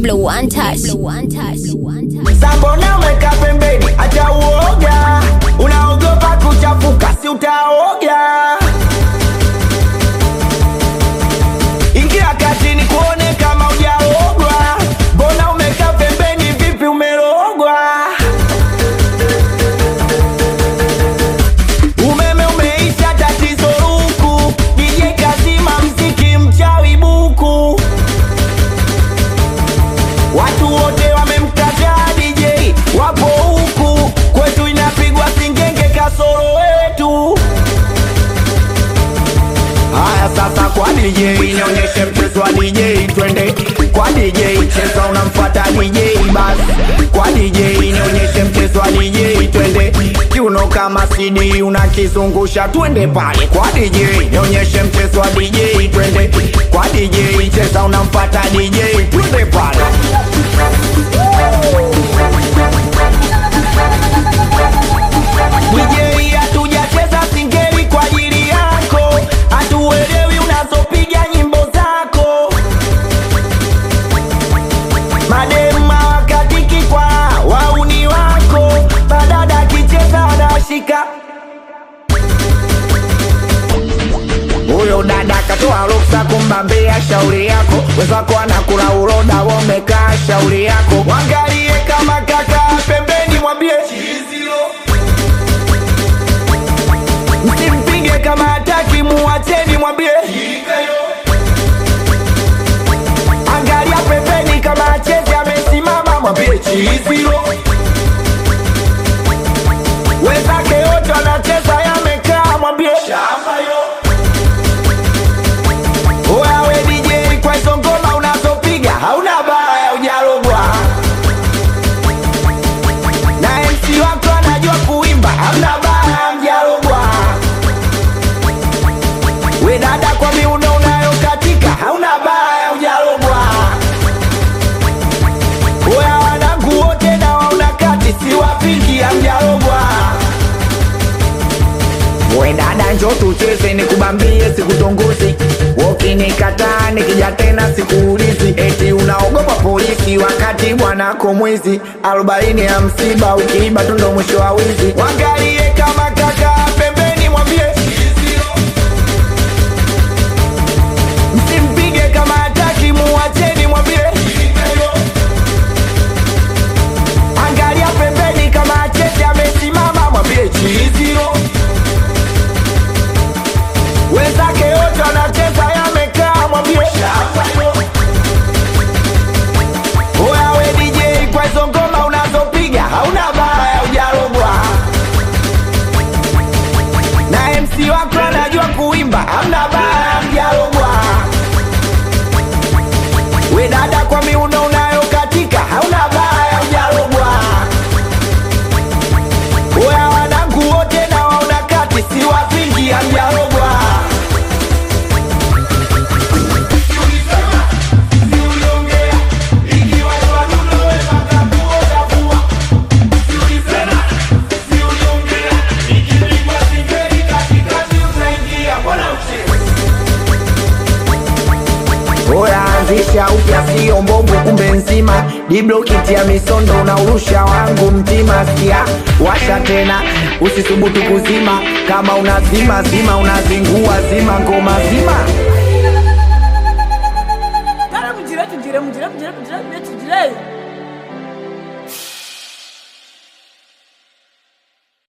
Diblo untouched. Sambona umeka pembeni, acha uoga. Unaogopa kuchafuka, si utaoga. Ingia kati ni kuone kama ujaogwa. Mbona umeka pembeni, vipi umerogwa? Umeme umeisha, tatizo huku. DJ kazima mziki, mchawi buku. Watu wote wamemkataa DJ, wapo huku kwetu inapigwa singenge kasoro wetu. Haya sasa kwa DJ nionyeshe mchezo wa DJ, twende kwa DJ, cheza unamfuata DJ basi. Kwa DJ nionyeshe mchezo wa DJ, twende kiuno kama CD unakizungusha, twende pale kwa DJ nionyeshe mchezo wa DJ, twende kwa DJ, cheza unamfuata DJ, twende pale. DJ hatujacheza singeli kwa ajili yako, hatuelewi unazopiga nyimbo zako. Madema wakatiki kwa wauni wako, badada akicheza anashika huyo dada katoa ruksa kumbambia shauri yako, wenzako anakula uroda, wamekaa shauri yako. Wangalie kama kaka pembeni, mwambie msimpige kama hataki, muacheni, mwambie angalia pembeni, kama achezi amesimama, mwambie chizilo. Wenzake wote wanacheza yamekaa, mwambie shamba yo Wewe DJ kwa hizo ngoma unazopiga hauna baya hujarogwa. Na MC wako anajua kuimba hamna baya mjarogwa. We dada kwa miuno unayokatika hauna baya hujarogwa. Wewe wanangu wote na wauna kati siwapingi hamjarogwa. We dada njo tucheze nikubambie sikutongozi Ukinikataa nikija tena sikuulizi Eti unaogopa polisi wakati bwanako mwizi arobaini ya msiba ukiiba tu ndo mwisho wa wizi Wangalie kama kaka pembeni mwambie Msimpige kama hataki muacheni mwambie Angalia pembeni kama achezi amesimama mwambie chiziro wenzake wote wanacheza yamekaa, mwambie oya we DJ, kwa hizo ngoma unazopiga hauna baya, hujarogwa na MC wako anajua kuimba, hamna baya, mjarogwa we dada, kwa miuno unayokatika hauna baya, hujarogwa oya wanangu wote na wauna kati, siwapingi, hamjarogwa Oya anzisha upya sio mbongo kumbe nzima Diblo kitia misondo unaurusha wangu mtima Sikia washa tena usisubutu kuzima Kama unazima zima unazingua zima ngoma zima Cara, mujire, tujire, mujire, mujire, mujire, mujire, tujire.